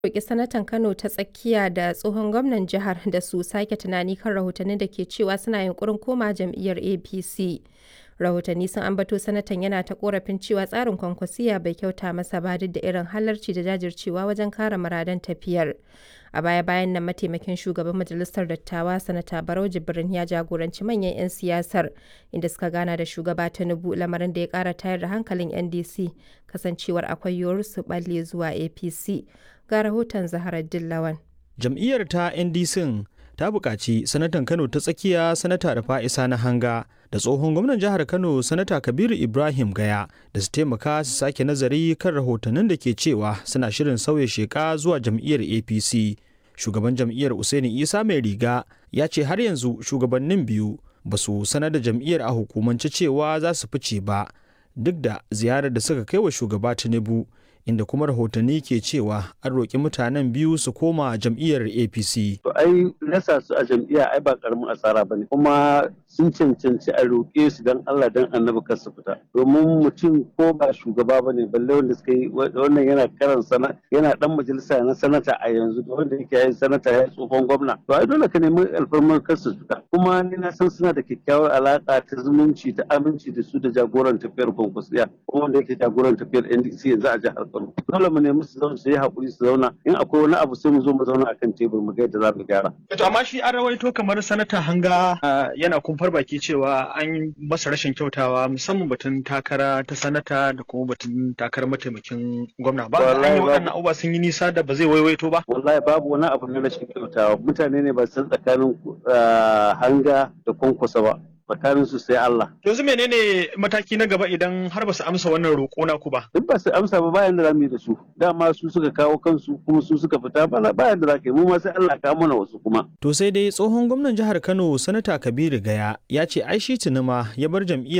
roƙi sanatan Kano ta tsakiya da tsohon gwamnan jihar da su sake tunani kan rahotannin da ke cewa suna yunkurin koma jam'iyyar APC. Rahotanni sun ambato sanatan yana ta korafin cewa tsarin kwankwasiya bai kyauta masa ba duk da irin halarci da jajircewa wajen kare muradan tafiyar. A baya-bayan nan mataimakin shugaban majalisar dattawa sanata Barau Jibrin ya jagoranci manyan 'yan siyasar inda suka gana da shugaba Tinubu lamarin da ya kara tayar da hankalin NDC kasancewar akwai yiwuwar su balle zuwa APC. Ga rahoton Zaharar Dillawan. Jam'iyyar ta NDC ta buƙaci sanatan Kano ta tsakiya sanata Rafa'isa na hanga da tsohon gwamnan jihar Kano sanata Kabiru Ibrahim Gaya da su taimaka su sake nazari kan rahotannin da ke cewa suna shirin sauya sheka zuwa jam'iyyar APC. Shugaban jam'iyyar Usaini Isa mai riga ya ce har yanzu shugabannin biyu ba su sanar da jam'iyyar a hukumance cewa za su fice ba duk da ziyarar da suka kai wa shugaba Tinubu inda kuma rahotanni ke cewa an roƙi mutanen biyu su koma jam'iyyar apc to ai rasa su a jam'iyya ai ba karamin asara bane kuma sun cancanci a roƙe su dan Allah dan annabi kar su fita domin mutum ko ba shugaba bane balle wanda suka yi wannan yana karan sana yana dan majalisa na sanata a yanzu da wanda yake yin sanata ya tsohon gwamna to ai dole ka nemi alfarmar kar su fita kuma ni na san suna da kyakkyawar alaka ta zumunci ta aminci da su da jagoran tafiyar kwankwasiya kuma wanda yake jagoran tafiyar NDC yanzu a jihar Kano dole mu nemi su zauna su yi hakuri su zauna in akwai wani abu sai mu zo mu zauna akan tebur mu ga yadda za mu gyara to amma shi an rawaito kamar sanata hanga yana kumfar baki cewa an yi masa rashin kyautawa musamman batun takara ta sanata da kuma batun takarar mataimakin gwamna ba an yi waɗannan abubuwa sun yi nisa da ba zai waiwaito ba wallahi babu wani abu na rashin kyautawa mutane ne ba san tsakanin hanga da kwankwasa ba tsakanin su sai Allah. Yanzu menene mataki na gaba idan har ba su amsa wannan roƙo na ku ba? Duk ba su amsa ba bayan da zamu yi da su. Dama su suka kawo kansu kuma su suka fita bana bayan da za ka yi mu ma sai Allah ka mana wasu kuma. To sai dai tsohon gwamnan jihar Kano Sanata Kabiru Gaya ya ce ai shi tunuma ya bar jam'iyyar